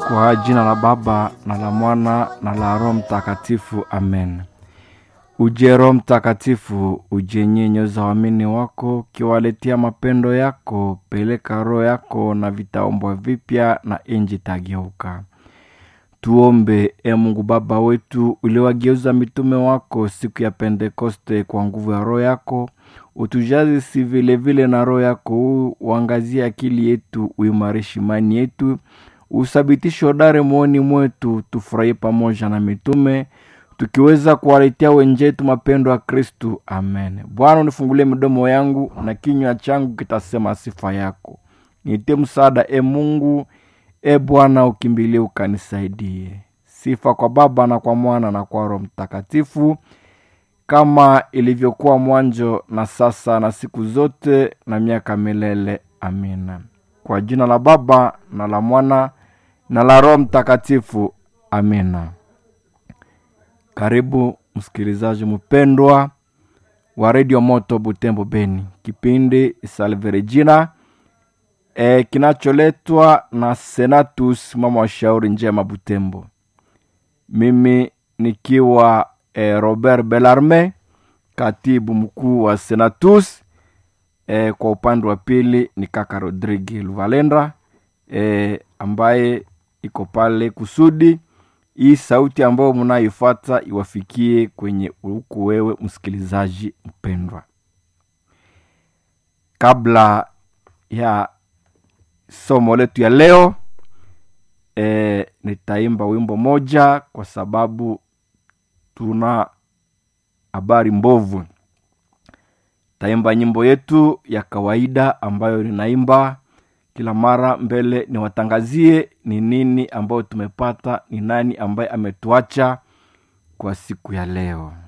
Kwa jina la Baba na la Mwana na la Roho Mtakatifu, amen. Uje Roho Mtakatifu, uje nyenyoza waamini wako, ukiwaletea mapendo yako. Peleka roho yako na vitaombwa vipya, na inji tageuka. Tuombe. E Mungu Baba wetu, uliwageuza mitume wako siku ya Pentekoste kwa nguvu ya roho yako, utujaze si vile vile na roho yako huu, uangazie akili yetu, uimarishe imani yetu, usabitishe hodari moyoni mwetu, tufurahie pamoja na mitume tukiweza kuwaletea wenjetu mapendo ya Kristu. Amen. Bwana, unifungulie midomo yangu na kinywa changu kitasema sifa yako. Nitie msaada, e Mungu. E Bwana, ukimbilie ukanisaidie. Sifa kwa Baba na kwa Mwana na kwa Roho Mtakatifu, kama ilivyokuwa mwanzo na sasa na siku zote na miaka milele. Amina. Kwa jina la Baba na la Mwana na la Roho Mtakatifu. Amina. Karibu msikilizaji mpendwa wa redio Moto Butembo Beni, kipindi Salve Regina e, kinacholetwa na Senatus mama wa shauri njema Butembo, mimi nikiwa e, Robert Belarme, katibu mkuu wa Senatus. E, kwa upande wa pili ni kaka Rodrigue Luvalenda e, ambaye iko pale kusudi hii sauti ambayo mnayoifuata iwafikie kwenye huku wewe msikilizaji mpendwa. Kabla ya somo letu ya leo e, nitaimba wimbo moja kwa sababu tuna habari mbovu. Taimba nyimbo yetu ya kawaida ambayo ninaimba kila mara mbele niwatangazie ni nini ambayo tumepata, ni nani ambaye ametuacha kwa siku ya leo.